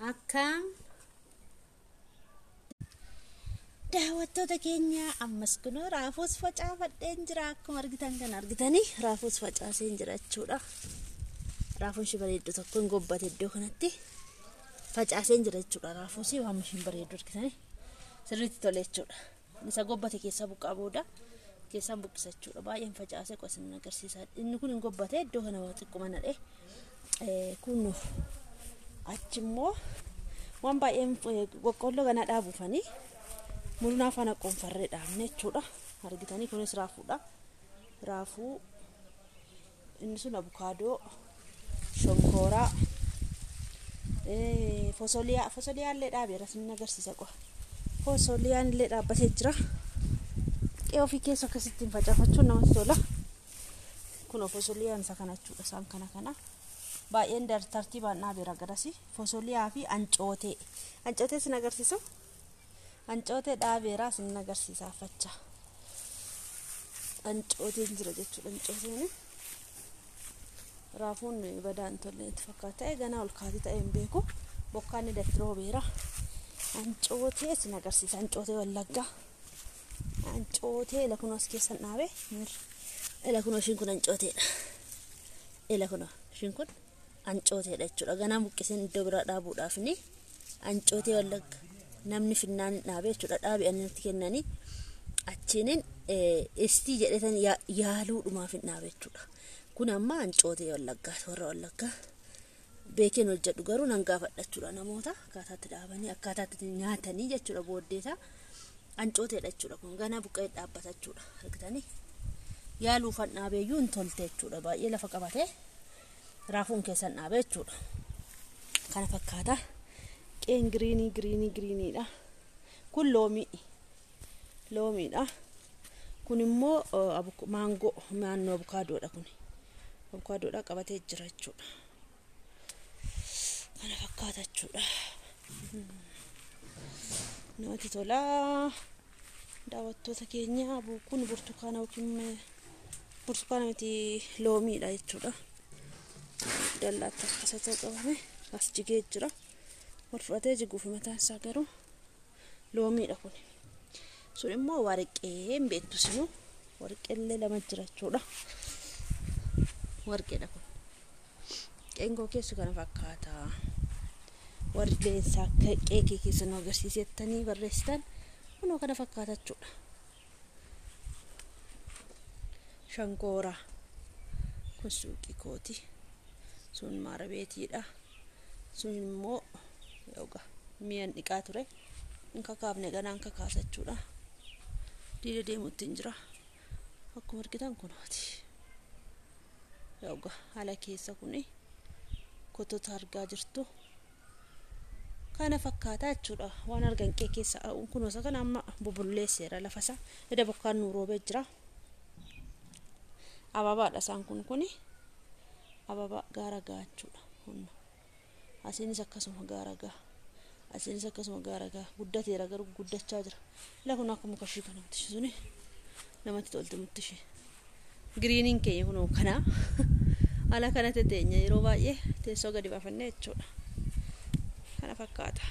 Akkam daawwattoota keenya ammas kunoo raafuus facaafadheen jira akkuma argitan kan argitanii raafuus facaaseen jira jechuudha. Raafuun ishee bareeddu tokko hin gobbate iddoo kanatti facaaseen jira jechuudha raafuus waan isheen bareeddu argitanii sirriitti tole jechuudha. Isa gobbate keessaa buqqaa booda keessaan buqqisa jechuudha baay'een facaasee qosin agarsiisa inni kun hin gobbate iddoo kana xiqquma nadhee kun achimmoo waan baay'een boqqolloo kana dhaabuufanii murnaa faana qoonfarree dhaabne jechuudha argitanii kunis raafuudha raafuu inni sun abukaadoo shonkooraa fosoliyaa fosoliyaa illee dhaabeera sin agarsiisa qofa fosoliyaan illee dhaabbatee jira qe'ee ofii keessa akkasittiin facaafachuun namatti tola kun fosoliyaan isa kana jechuudha isaan kana kana baay'een tartiibaan dhaabeera garasi fosoliyaa fi ancootee ancootee sin agarsiisu ancootee dhaabeeraa sin agarsiisaa fachaa ancooteen jira jechuudha ancooteen raafuun badaan tolle itti fakkaata ganaa ol kaatii ta'e hin beeku bokkaan ni datti roobeera ancootee sin agarsiisa ancootee wallaggaa ancootee ila kunoo as keessan dhaabe ila kunoo ishiin kun ancooteedha ila kunoo ishiin kun ancooteedha jechuudha ganaa buqqiseen iddoo biraa dhaabuudhaaf ni ancootee wallagga namni finnaan dhaabee jechuudha dhaabi'anii natti kennanii achiinin istii jedhetan yaaluudhumaaf hin dhaabe jechuudha kun amma ancootee wallaggaa warra wallaggaa beekeen hojjedhu garuu nan gaafadha jechuudha namoota akkaataatti dhaabanii akkaataatti nyaatanii jechuudha booddeesaa ancooteedha jechuudha kun ganaa buqqee dhaabbata jechuudha argitanii yaaluufan dhaabeeyyuu hin tolte jechuudha baay'ee lafa qabatee raafuun keessan dhaabe jechuudha kana fakkaata qeen giriinii giriinii giriiniidha kun loomii loomiidha kun immoo maangoo naannoo abukaadoodha kun abukaadoodha qabatee jira jechuudha kana fakkaata jechuudha namatti tolaa daawwattoota keenya kun burtukaana yookiin burtukaana miti loomiidha jechuudha dallaatti akkasa ta'u qabame as jigee jira wal fudhatee jiguufi mataan isaa garuu loomiidha kun sun immoo warqee hin beektu sinu warqeellee lama jira jechuudha warqeedha kun qeengoo keessu kana fakkaata warri leensaa qeekee keessa nu agarsiisettanii barreessitan kunoo kana fakkaata jechuudha shankooraa kun suuqii kooti sun maarabeetiidha sun immoo yooga mi'an dhiqaa ture hin kakaafne ganaan kakaasa jechuudha diida deemuutti hin jira akkuma argitan kunooti yooga haala keessa kuni kotota argaa jirtu kana fakkaataa jechuudha waan argan qee keessa kunuunsa kana amma bubulleesseera lafasa eda bokkaan nuu roobee jira ababaadha isaan kun kuni ababaa gaara gaa jechuudha hunna asiinis akkasuma gaara gaa asiinis akkasuma gaara gaa guddateera garuu guddachaa jira ila kun akka muka ishii kana mutishi suni namatti tolti mutishi giriiniin keenya kunoo kana haala kanatti teenya yeroo baay'ee teessoo gadi baafannee jechuudha kana fakkaata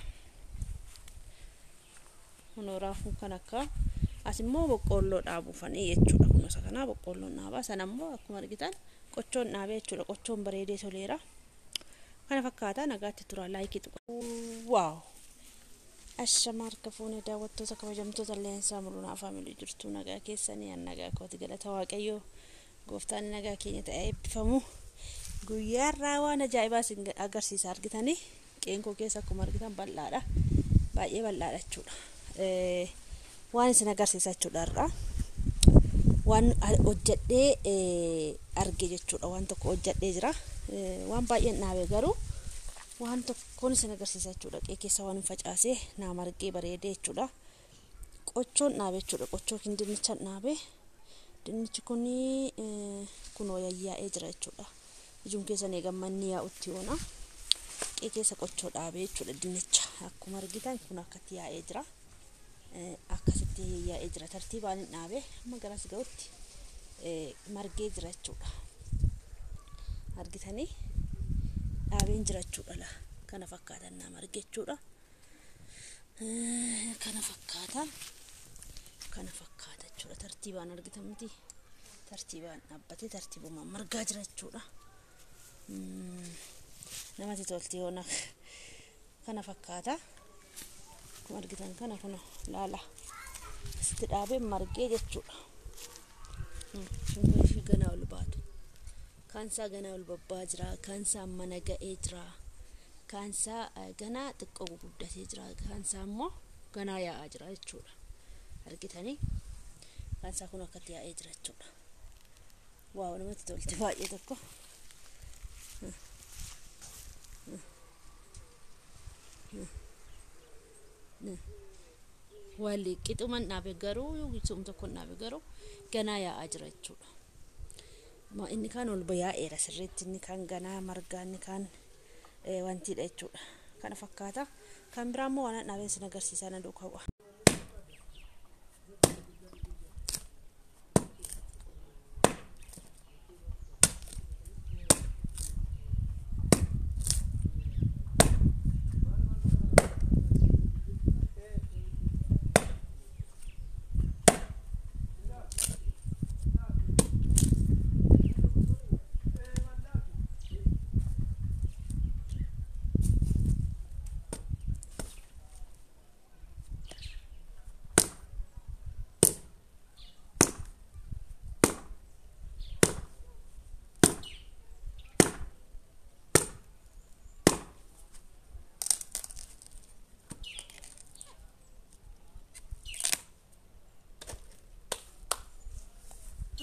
kunoo raafuu kan akka as immoo boqqoolloo dhaabuufanii jechuudha kunuunsa kanaa boqqoolloon dhaabaa sana immoo akkuma argitan qochoon dhaabee jechuudha qochoon bareedee toleera kana fakkaata nagaatti tura laayikii tuqa waaw ashama harka fuune daawwattoota kabajamtoota leensaa mul'unaa faamilii jirtu nagaa keessanii an nagaa kooti galata waaqayyoo gooftaan nagaa keenya ta'ee eebbifamu guyyaarraa waan ajaa'ibaa isin agarsiisa argitanii qeenkoo keessa akkuma argitan bal'aadha baay'ee bal'aadha jechuudha waan isin agarsiisa jechuudha irraa waan hojjadhee arge jechuudha waan tokko hojjadhee jira waan baay'een dhaabe garuu waan tokkoon isin agarsiisa jechuudha qee keessa waan hin facaasee naa margee bareedee jechuudha qochoon dhaabe jechuudha qochoo kin dinnichan dhaabe dinnichi kun kunoo yayyaa'ee jira jechuudha ijuun keessan eegammanni yaa'utti yoona qee keessa qochoo dhaabe jechuudha dinnicha akkuma argitan kun akkatti yaa'ee jira akkasitti yaa'ee jira tartiibaan hin dhaabe amma garas ga'utti margee jira jechuudha argitanii dhaabeen jira jechuudha kana fakkaatan naa marge jechuudha kana fakkaata kana fakkaata jechuudha tartiibaan argitamti tartiibaan dhaabbatee tartiibumaan margaa jira jechuudha namatti tolti yoona kana fakkaata akkuma argitan kana kun laala asitti dhaabee margee jechuudha shunkurtii ganaa ol baatu kaansaa ganaa ol babbaa jira kaansaa mana ga'ee jira kaansaa ganaa xiqqoo guguddatee jira kaansaa immoo ganaa yaa'aa jira jechuudha argitanii kaansaa kun akkatti yaa'ee jira jechuudha waaw namatti tolti baay'ee tokko walli qixuman dhaabe garuu suum tokko dhaabe garuu ganaa yaa'aa jira jechuudha. Inni kaan ol yaa'eera sirriitti inni kaan ganaa margaa inni kaan wantiidha jechuudha. Kana fakkaata. Kan biraa immoo waan dhaabeen sin agarsiisaa na duukaa bu'a.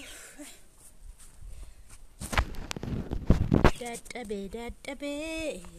dadhabee dadhabee